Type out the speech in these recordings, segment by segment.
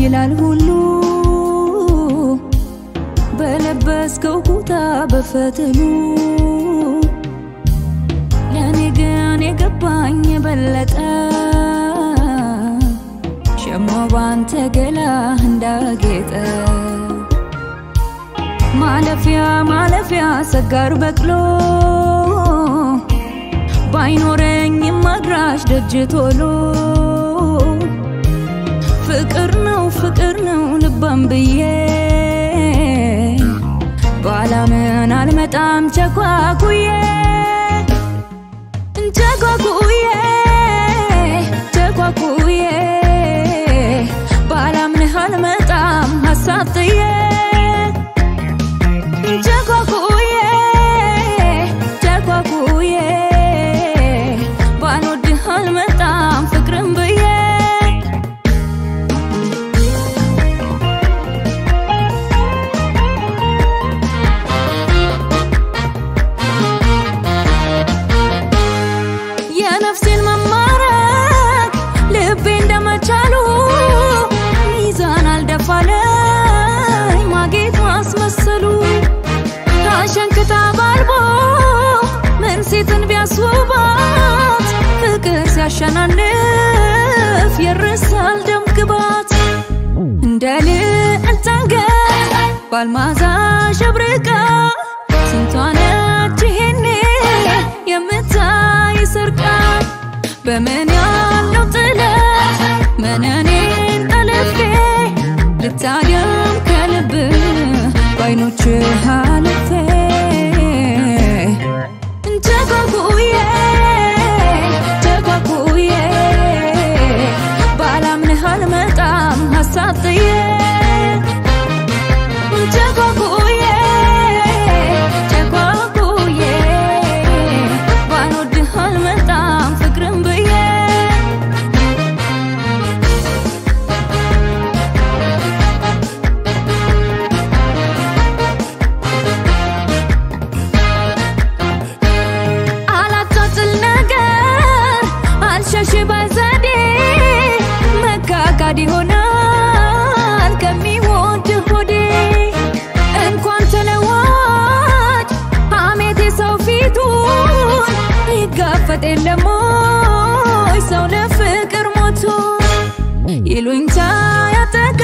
ይላል ሁሉ በለበስከው ኩታ በፈትሉ ለእኔ ግን የገባኝ የበለጠ ሸሞ ባንተ ገላ እንዳጌጠ ማለፊያ ማለፊያ ሰጋር በቅሎ ባይኖረኝም አድራሽ ደጅ ቶሎ ፍቅር ነው ፍቅር ነው ልባም ብዬ ባላምን አልመጣም ቸኳኩዬ ቸኳኩዬ ቸኳኩዬ ባላምንህ አልመጣም ሀሳብ ጥዬ ቸኳኩዬ ቸኳኩዬ ባልወድህ አልመጣም ፍቅርም ብዬ የነፍሴን መማረክ ልቤ እንደመቻሉ ሚዛን አልደፋለኝ ማጌጥ ማስመሰሉ ታሸንክታ ባልቦ ምን ሴትን ቢያስውባት ፍቅር ሲያሸናንፍ የርሳል ደም ግባት እንደ ልዕልት አንገት ባልማዛ ሸብርቃ ስንቷነች ይሄኔ የምታይ ሰርቃ በምን ያለው ጥለት መነኔን ጠልፌ ልታየም ከልብ ባይኖች አልፌ ቸኳኩዬ ቸኳኩዬ ባላምንህ አልመጣም ሀሳብ ጥዬ ቸኳኩዬ ቸኳኩዬ ባልወድህ አልመጣም ፍቅርም ብዬ አላጫጭል ነገር አልሸሽ በዘዴ መካካድ ይሆናል ከሚወድ ሆዴ እንኳን ተለዋጭ ሐሜት የሰው ፊቱን ይጋፈጥ የለም ወይ ሰው ለፍቅር ሞቱ ይሉኝታ ያጠቃ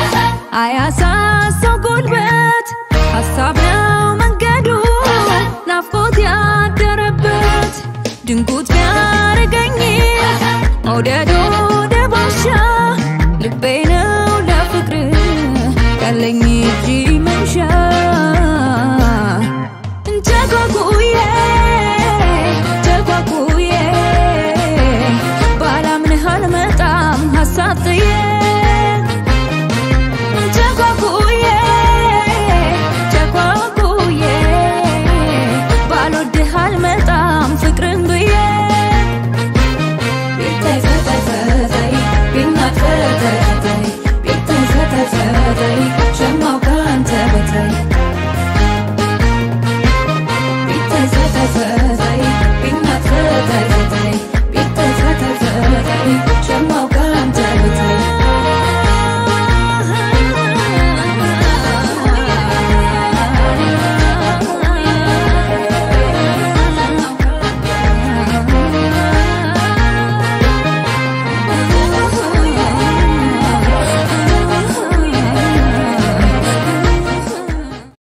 አያሳሰው ጉልበት ሀሳብ ነው መንገዱ ናፍቆት ያደረበት ድንጉት ቢያርገኝ መውደድ